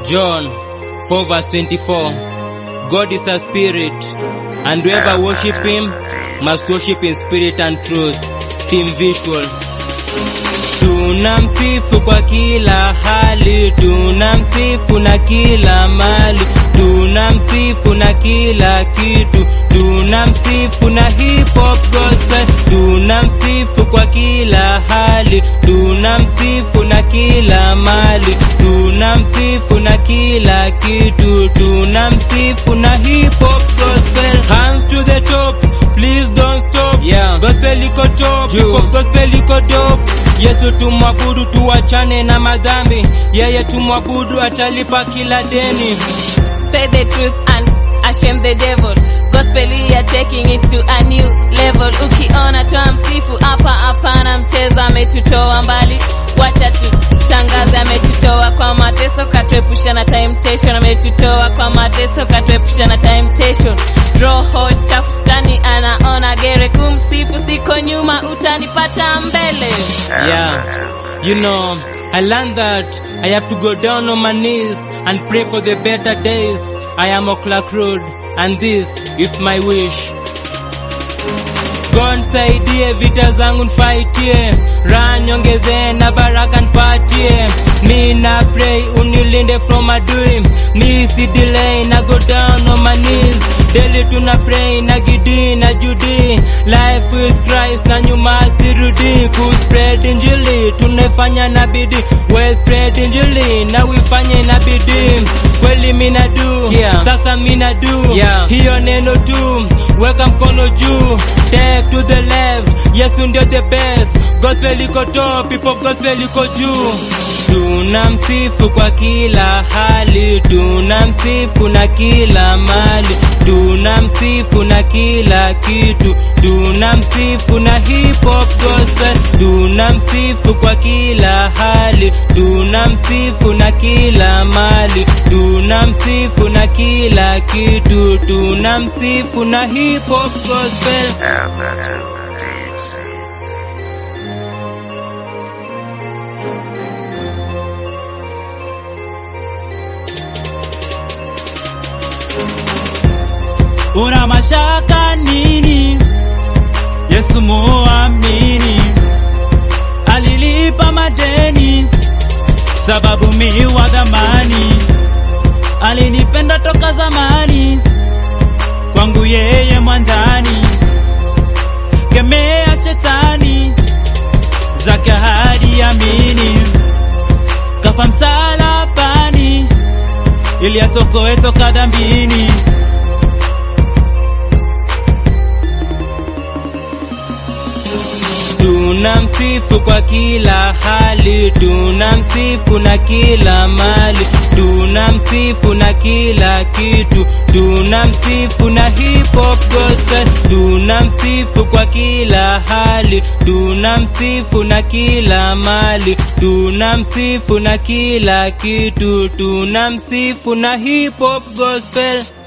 John 4 verse 24. God is a spirit, and whoever worship him must worship in spirit and truth. Team visual. Tunamsifu kwa kila hali, tunamsifu na kila mali, tunamsifu na kila kitu, tunamsifu na hip hop gospel, tunamsifu kwa kila hali, tunamsifu na kila mali, tunamsifu na kila kitu, tunamsifu na hip hop gospel. Hands to the top, please don't stop. Yeah. Gospel iko top, hip hop gospel iko dope. Yesu tumwabudu, tuachane na madhambi, yeye tumwabudu, atalipa kila deni. Say the truth and ashame the devil. Gospel we are taking it to a new level. Ukiona twamsifu hapa, hapana mchezo, ametutoa mbali, wacha tutangaze, ametutoa kwa mateso, katuepusha na temptation, ametutoa kwa mateso, katuepusha na temptation. Roho chafu stani anaona gere, kumsifu siko nyuma, utanipata mbele. Yeah, you know, I learned that I have to go down on my knees and pray for the better days. I am a Clark Road, and this is my wish. God nisaidie, vita zangu nifaitie, raha niongezee na baraka nipatie. Mi na pray unilinde from adui, mi si delay na go down on my knees. Daily tuna pray na gidi na judi, life with Christ na nyuma sirudi. Ku spread injili tunaifanya na bidii, we spread injili na uifanye na bidii. Kweli mina do, Yeah. sasa mina do, Yeah. hiyo neno tu, weka mkono juu, take to the left, Yesu ndio the best, gospel iko top, people gospel iko juu. Tunamsifu kwa kila hali, tunamsifu na kila mali, tunamsifu na kila kitu, tunamsifu na hip hop gospel, tunamsifu kwa kila hali, tunamsifu na kila mali, tunamsifu na kila kitu, tunamsifu na hip hop gospel. Una mashaka nini? Yesu muamini, alilipa madeni, sababu mi wa dhamani, alinipenda toka zamani, kwangu yeye mwandani, kemea shetani zake hadi amini, kafa msalabani ili atokoe toka dhambini. Tunamsifu kwa kila hali, tunamsifu na kila mali, tunamsifu na kila kitu, tunamsifu na hip hop gospel, tunamsifu kwa kila hali, tunamsifu na kila mali, tunamsifu na kila kitu, tunamsifu na hip hop gospel.